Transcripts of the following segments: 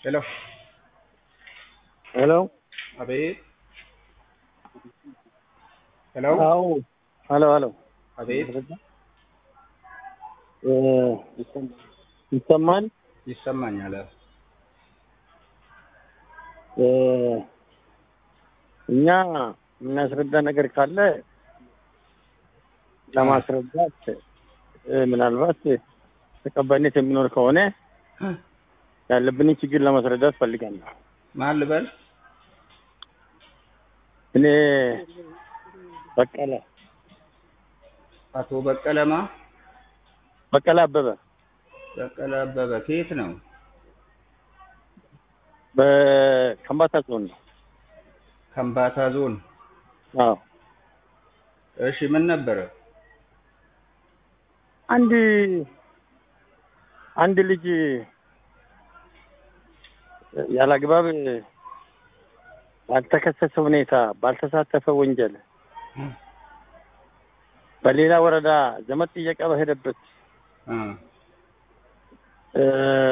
ሄሎ ሄሎ አቤት ሄሎ አዎ ሄሎ ሄሎ አቤት እ ይሰማል ይሰማኛል እ እኛ የምናስረዳ ነገር ካለ ለማስረዳት እ ምናልባት ተቀባይነት የሚኖር ከሆነ ያለብንን ችግር ለማስረዳት ፈልጋለሁ። ማን ልበል እኔ በቀለ አቶ በቀለማ በቀለ አበበ በቀለ አበበ ከየት ነው በከምባታ ዞን ነው። ከምባታ ዞን አዎ እሺ ምን ነበረ አንድ አንድ ልጅ ያላግባብ ባልተከሰሰ ሁኔታ ባልተሳተፈ ወንጀል በሌላ ወረዳ ዘመድ ጥየቃ በሄደበት እ እ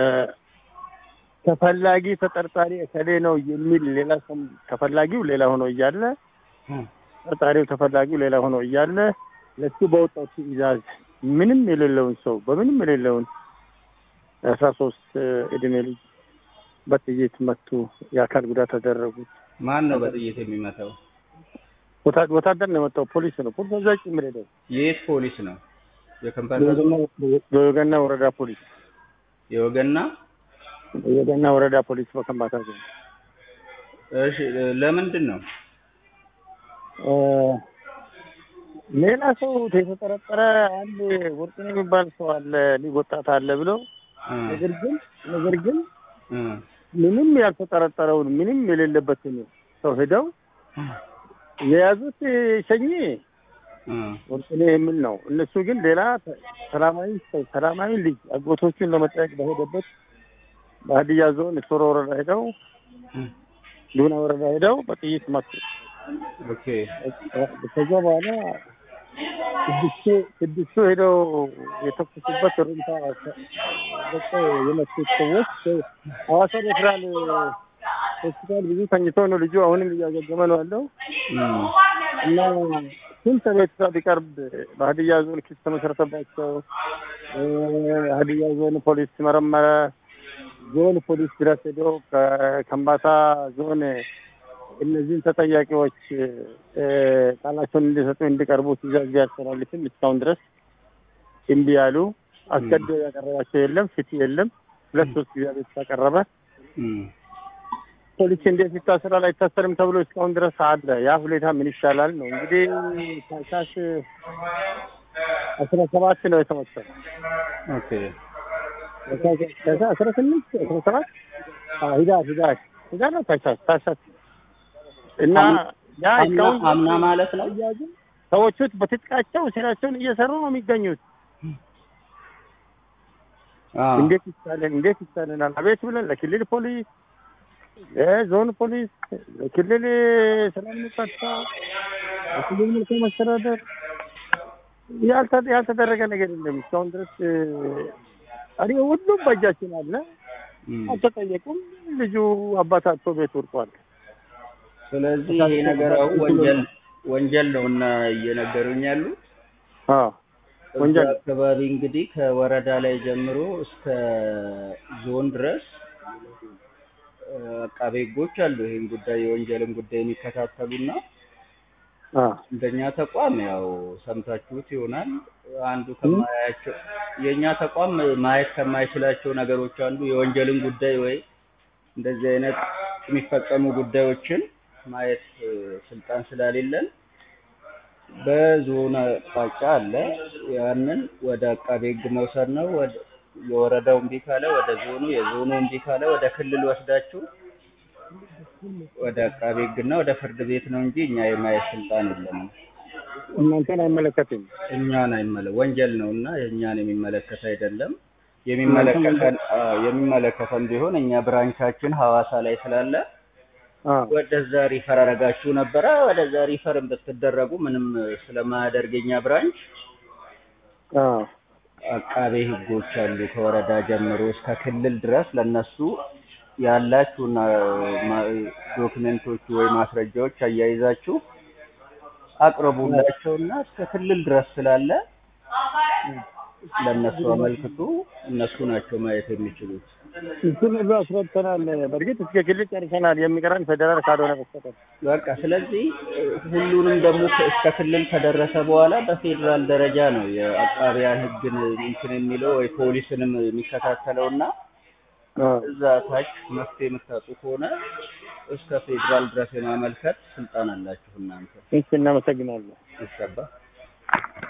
ተፈላጊ ተጠርጣሪ እከሌ ነው የሚል ሌላ ሰው ተፈላጊው ሌላ ሆኖ እያለ ተጠርጣሪው ተፈላጊው ሌላ ሆኖ እያለ ለሱ በወጣው ትዕዛዝ ምንም የሌለውን ሰው በምንም የሌለውን አስራ ሶስት እድሜ ልጅ በጥይት መቱ። የአካል ጉዳት ተደረጉት። ማን ነው በጥይት የሚመታው ወታ- ወታደር ነው የመጣው። ፖሊስ ነው። ፖሊስ እዛ ጭምር ሄደው የት ፖሊስ ነው የከምባታ ዞን በወገና ወረዳ ፖሊስ የወገና የወገና ወረዳ ፖሊስ በከምባታ ዞን እሺ ለምንድን ነው እ ሌላ ሰው የተጠረጠረ አንድ ወርቅነህ የሚባል ሰው አለ ልጅ ወጣት አለ ብሎ እ ነገር ግን ነገር ግን እ ምንም ያልተጠረጠረውን ምንም የሌለበትን ሰው ሄደው የያዙት ሸኚ እ ወርቅነህ የሚል ነው። እነሱ ግን ሌላ ሰላማዊ ሰው ሰላማዊ ልጅ አጎቶቹን ለመጠየቅ በሄደበት በሀዲያ ዞን ሶሮ ወረዳ ሄደው ዱና ወረዳ ሄደው በጥይት መቱ። ኦኬ ከዛ በኋላ ስድስቱ ስድስቱ ሄደው የተኩሱበት ሩምታ በቃ የመቱት ሰዎች ሐዋሳ ሬፈራል ሆስፒታል ብዙ ተኝቶ ነው ልጁ አሁንም እያገገመ ነው ያለው እም እና ስንት ቤተሰብ ቢቀርብ በሀዲያ ዞን ክስ ተመሰረተባቸው። እ ሀዲያ ዞን ፖሊስ መረመረ። ዞን ፖሊስ ድረስ ሄዶ ከከምባታ ዞን እነዚህን ተጠያቂዎች እ ቃላቸውን እንዲሰጡ እንዲቀርቡ ትዕዛዝ ቢያስተላልፍም እስካሁን ድረስ እምቢ ያሉ አስገድዶ ያቀረባቸው የለም። ፍትህ የለም። ሁለት ሶስት ጊዜ ቤት ካቀረበ እም ፖሊስ እንዴት ይታሰራል አይታሰርም ተብሎ እስካሁን ድረስ አለ። ያ ሁኔታ ምን ይሻላል ነው እንግዲህ ታህሳስ አስራ ሰባት ነው የተወሰነው። ኦኬ ታህሳስ አስራ ስምንት አስራ ሰባት አዎ፣ ሂዳር ሂዳር ሂዳር ነው ታህሳስ ታህሳስ እና ያ አምና እስካሁን አምና ማለት ነው አያያዙ ሰዎቹ በትጥቃቸው ስራቸውን እየሰሩ ነው የሚገኙት። አዎ እንዴት ይቻለን እንዴት ይቻለናል? አቤት ብለን ለክልል ፖሊስ፣ ለዞን ፖሊስ፣ ለክልል ሰላም ጸጥታ፣ ለክልል መልካም መስተዳደር ያልተ- ያልተደረገ ነገር የለም እስካሁን ድረስ እኔ ሁሉም በእጃችን አለ። እም አልተጠየቁም። ልጁ አባታቸው ቤት ወድቋል። ስለዚህ ይሄ ነገር አሁን ወንጀል ወንጀል ነው እና እየነገሩኝ ያሉት አዎ እዛ ወንጀል አካባቢ እንግዲህ ከወረዳ ላይ ጀምሮ እስከ ዞን ድረስ እ አቃቤ ሕጎች አሉ ይሄን ጉዳይ የወንጀልን ጉዳይ የሚከታተሉና አዎ እንደኛ ተቋም ያው ሰምታችሁት ይሆናል አንዱ ከማያቸው የእኛ ተቋም ማየት ከማይችላቸው ነገሮች አንዱ የወንጀልን ጉዳይ ወይ እንደዚህ አይነት የሚፈጸሙ ጉዳዮችን ማየት እ ስልጣን ስለሌለን በዞን አቅጣጫ አለ። ያንን ወደ አቃቤ ሕግ መውሰድ ነው። ወደ የወረዳው እምቢ ካለ ወደ ዞኑ፣ የዞኑ እምቢ ካለ ወደ ክልል ወስዳችሁ ወደ አቃቤ ሕግና ወደ ፍርድ ቤት ነው እንጂ እኛ የማየት ስልጣን የለንም። እናንተን አይመለከትም። እኛን አይመለ ወንጀል ነው እና የእኛን የሚመለከት አይደለም። የሚመለከተን አዎ፣ የሚመለከተን ቢሆን እኛ ብራንቻችን ሐዋሳ ላይ ስላለ አዎ ወደዛ ሪፈር አረጋችሁ ነበረ። ወደዛ ሪፈር ብትደረጉ ምንም ስለማያደርግ የኛ ብራንች አዎ አቃቤ ሕጎች አሉ ከወረዳ ጀምሮ እስከ ክልል ድረስ ለነሱ ያላችሁና ማ- ዶክመንቶቹ ወይ ማስረጃዎች አያይዛችሁ አቅርቡላቸውና እስከ ክልል ድረስ ስላለ ለእነሱ አመልክቱ። እነሱ ናቸው ማየት የሚችሉት። እሱን ሁሉ አስረድተናል። በእርግጥ እስከ ክልል ጨርሰናል። የሚቀረን ፌዴራል ካልሆነ በስተቀር በቃ ስለዚህ እ፣ ሁሉንም ደግሞ ከ- እስከ ክልል ከደረሰ በኋላ በፌዴራል ደረጃ ነው የአቃቢያን ሕግን እንትን የሚለው ወይ ፖሊስንም የሚከታተለውና እዛ ታች መፍትሄ የምታጡ ከሆነ እስከ ፌዴራል ድረስ የማመልከት ስልጣን አላችሁ እናንተ። እሺ፣ እናመሰግናለን። ይገባ